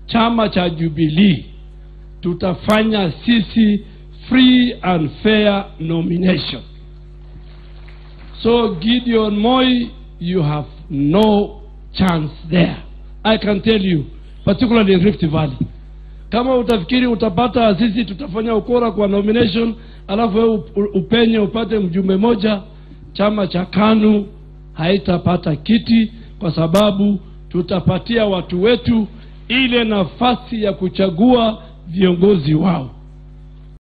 chama cha Jubilee tutafanya sisi free and fair nomination. So Gideon Moi, you have no chance there. I can tell you, particularly in Rift Valley. Kama utafikiri utapata sisi tutafanya ukora kwa nomination, alafu wewe u- upenye upate mjumbe moja, chama cha KANU haitapata kiti kwa sababu tutapatia watu wetu ile nafasi ya kuchagua viongozi wao.